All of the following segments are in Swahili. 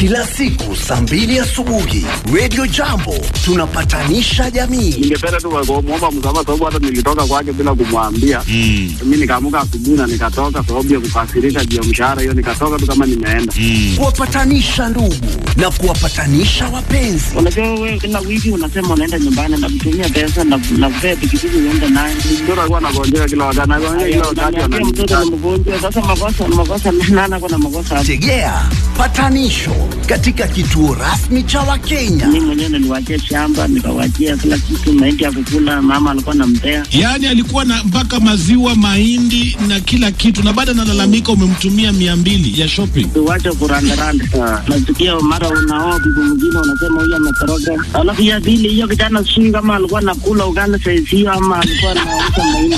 kila siku saa mbili asubuhi Radio Jambo tunapatanisha jamii. ningependa tu kumwomba msamaha sababu hata nilitoka kwake bila kumwambia Mm. mi nikaamuka asubuhi na nikatoka sababu ya kukasirika juu ya mshahara hiyo nikatoka tu kama nimeenda Mm. Kuwapatanisha ndugu na kuwapatanisha wapenzi. Unajua wewe kila wiki unasema unaenda nyumbani na kutumia pesa na na kupea pikipiki uende naye. mtoto alikuwa anagonjeka kila wakati anagonjeka kila wakati Unaniambia mtoto ni ananiita. mgonjwa, sasa makosa makosa nana kuna makosa hapo. Tegea patanisho katika kituo rasmi cha Wakenya. Mimi mwenyewe niliwachia shamba nikawachia kila kitu, mahindi ya kukula, mama alikuwa anampea. Yaani alikuwa na mpaka maziwa, mahindi na kila kitu, na baada analalamika umemtumia mia mbili ya shopping. Tuwache kurandaranda. Nasikia mara unaoa bibi mwingine unasema huyu ametoroka. Alafu ya pili hiyo kijana sijui kama alikuwa anakula ugali saizi hiyo ama alikuwa anauza mahindi.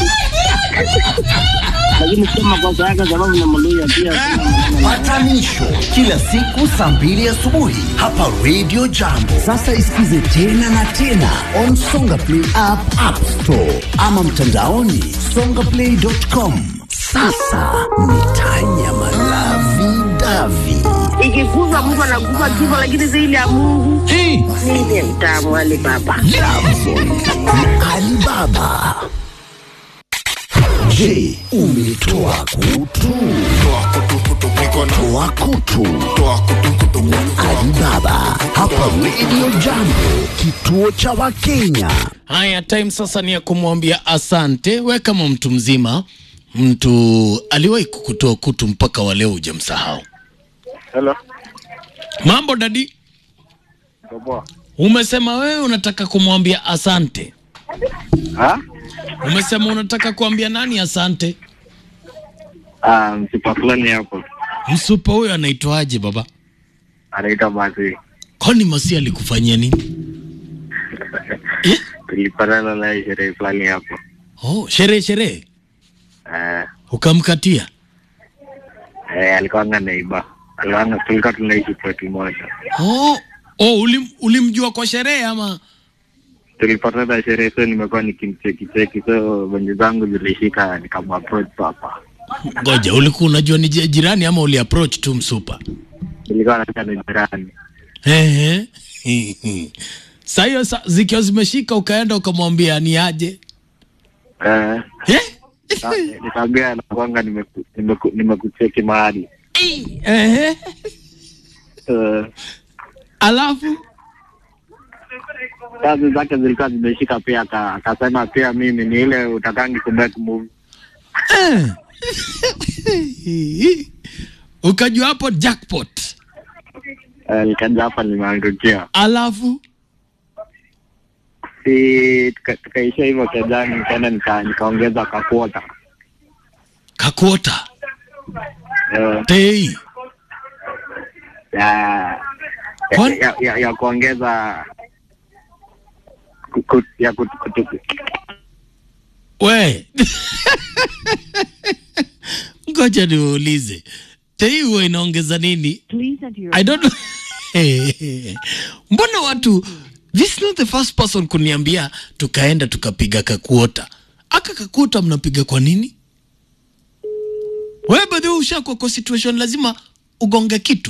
Lakini sio makosa yake sababu ni Mluya pia. Patanisho kila siku saa mbili asubuhi hapa Radio Jambo. Sasa isikize tena na tena on Songa Play app, App Store ama mtandaoni songaplay.com. Sasa ni tanya malavi davi. ikikufa mtu anakufa kifo, lakini zaidi ya Mungu Hey, ndiye mtamu Ali Baba. Jambo na Alibaba. Je, umetoa kutu? Toa kutu na Alibaba hapa Radio Jambo, kituo cha Wakenya. Haya, time sasa ni ya kumwambia asante. We kama mtu mzima, mtu aliwahi kukutoa kutu mpaka wa leo hujamsahau. Hello. Mambo dadi, Poa. umesema wewe unataka kumwambia asante. Ha? Umesema unataka kuambia nani asante? Ah, msipa fulani hapo Msupa huyo anaitwaje baba? anaitwa Masi. Kwani Masi alikufanyia nini? Eh? Tulipatana naye sherehe fulani hapo. Oh, sherehe sherehe, Eh, ukamkatia? eh, alikuwanga naiba. Alikuwanga tulikuwa tunaishi ploti moja. Oh, oh ulim, ulimjua kwa sherehe ama? Tulipatana sherehe so nimekuwa nikimcheki cheki so benye zangu zilishika nikamapproach papa. Ngoja, ulikuwa unajua ni je- jirani ama uli approach tu msupa? Nilikuwa nataka ni jirani. Ehe. Saa hiyo sa- zikiwa zimeshika ukaenda ukamwambia ni aje? Eh, Eh? na- nikaambia nakwanga nimeku- nimeku- nimekucheki mahali. Ehe. Eh, Alafu kazi zake zilikuwa zimeshika pia, aka- akasema pia mimi ni ile utakangi kumake move. eh. ukajua hapo jackpot. Eh, nikaja hapa nimeangukia, Alafu si tuka- tukaishia hivyo kejani, nikaenda nika- nikaongeza kakuota kakuota eh, tei ya, ya, Kwani- ya, ya, ya kuongeza ku- ku- ya kut- kutu- we ngoja niulize tei huwa inaongeza nini I don't know. mbona watu this is not the first person kuniambia tukaenda tukapiga kakuota aka kakuota mnapiga kwa nini wewe badhi ushakuwa kwa situation lazima ugonge kitu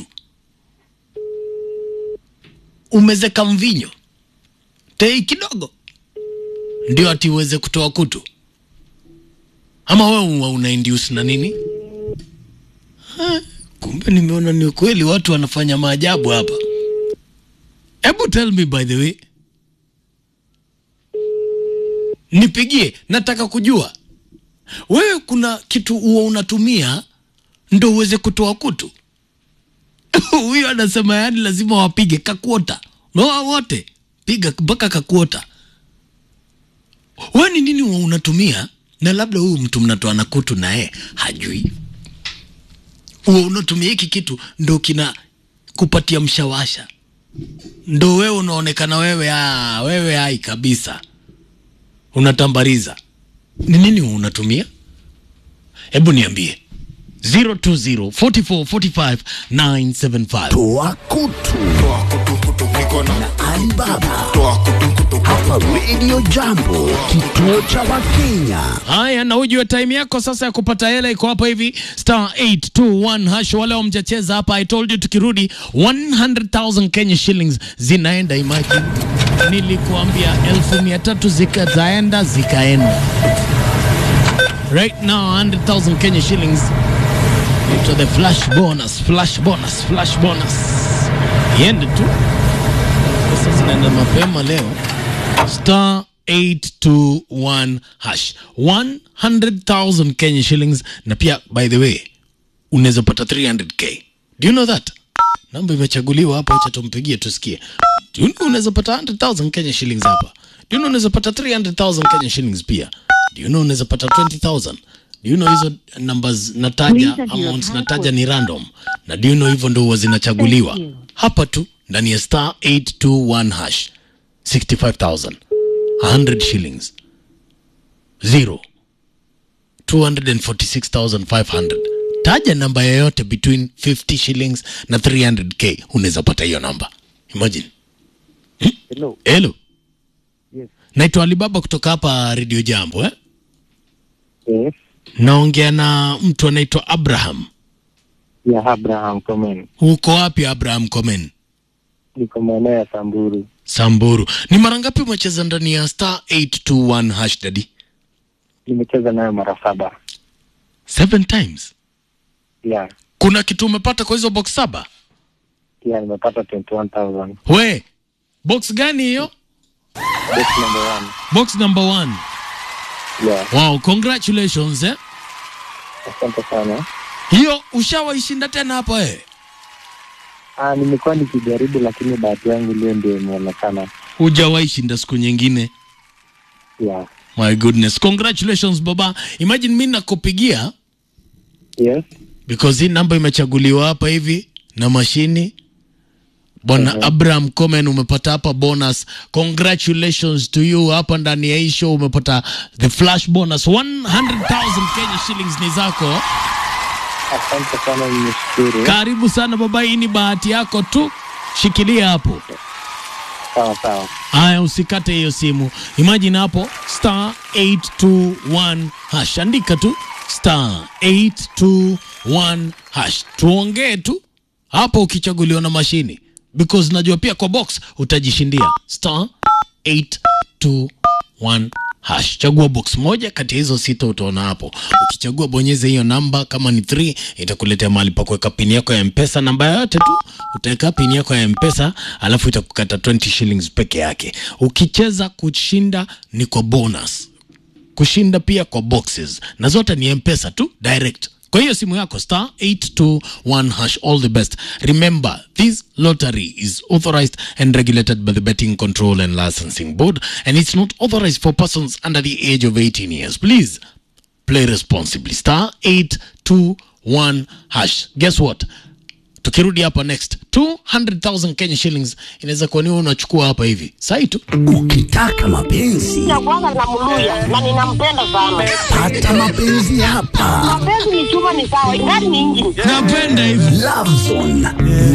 umezeka mvinyo tei kidogo ndio ati uweze kutoa kutu ama wewe una- una induce na nini Ha, kumbe nimeona ni ukweli watu wanafanya maajabu hapa hebu tell me by the way nipigie nataka kujua wewe kuna kitu huwa unatumia ndo uweze kutoa kutu huyo anasema yani lazima wapige kakuota noa wote piga mpaka kakuota wewe ni nini huwa unatumia na labda huyu mtu mnatoa na kutu naye hajui huwa unatumia hiki kitu ndo kina kupatia mshawasha ndo wewe unaonekana wewe ah, wewe hai kabisa unatambariza ni nini huwa unatumia hebu niambie 020 44 45 975 Toa kutu na Alibaba hapa hapa Radio Jambo, kituo cha Wakenya. Haya, na ujue time yako sasa ya kupata hela iko hapa hivi star 821 hash. Wale wamjacheza hapa, I told you, tukirudi 100,000 Kenya shillings zinaenda. Imagine, nilikuambia elfu mia tatu zikazaenda zikaenda. Right now 100,000 Kenya shillings into the flash bonus, flash bonus, flash bonus. Iende tu pesa zinaenda mapema leo star 821 hash 100,000 Kenya shillings na pia by the way unaweza pata 300k do you know that namba imechaguliwa hapa acha tumpigie tusikie do you know unaweza pata 100,000 Kenya shillings hapa do you know unaweza pata 300,000 Kenya shillings pia do you know unaweza pata 20,000 do you know hizo numbers nataja amounts nataja ni random na do you know hivyo ndo huwa zinachaguliwa hapa tu ndani ya star 821 hash 65,000 100 shillings zero 246,500 taja namba yoyote between 50 shillings na 300k unaweza pata hiyo namba imagine Hello. hello Yes. naitwa alibaba kutoka hapa redio jambo eh? Yes. naongea na mtu anaitwa abraham Ya Abraham Komen. uko wapi abraham komen Niko maeneo ya Samburu. samburu ni mara ngapi umecheza ndani ya star 821 hash dadi Nimecheza nayo mara saba. seven times Ya. kuna kitu umepata kwa hizo box saba Ya nimepata 21,000. we box gani hiyo Box number one. box number one Ya. wow congratulations eh? Asante sana. hiyo ushawaishinda tena hapa eh? Ah, nimekuwa nikijaribu lakini bahati yangu leo ndio imeonekana. hujawaishinda siku nyingine Ya. my goodness congratulations baba imagine mi nakupigia Yes. because hii namba imechaguliwa hapa hivi na mashini bwana abraham comen umepata hapa bonus congratulations to you hapa ndani ya hii show umepata the flash bonus 100000 kenya shillings ni zako Asante sana nimeshukuru. karibu sana baba hii ni bahati yako tu shikilia hapo Sawa sawa. haya usikate hiyo simu imagine hapo star 821 hash andika tu star 821 hash tuongee tu hapo ukichaguliwa na mashini because najua pia kwa box utajishindia star 821 hash chagua box moja kati ya hizo sita utaona hapo ukichagua bonyeza hiyo namba kama ni 3 itakuletea mahali pa kuweka pini yako ya mpesa namba yoyote tu utaweka pini yako ya mpesa alafu itakukata 20 shillings peke yake ukicheza kushinda ni kwa bonus kushinda pia kwa boxes na zote ni mpesa tu direct kwa hiyo simu yako star 821 hash all the best remember this lottery is authorized and regulated by the betting control and licensing board and it's not authorized for persons under the age of 18 years please play responsibly star 821 hash guess what tukirudi hapa next 200000 kenya shillings inaweza kuwa niwe unachukua hapa hivi sai tu Ukitaka mapenzi ya kwanza namluya na ninampenda sana. pata mapenzi hapa. Mapenzi ni chuma, ni sawa, ingani ni injini. napenda hivi Love Zone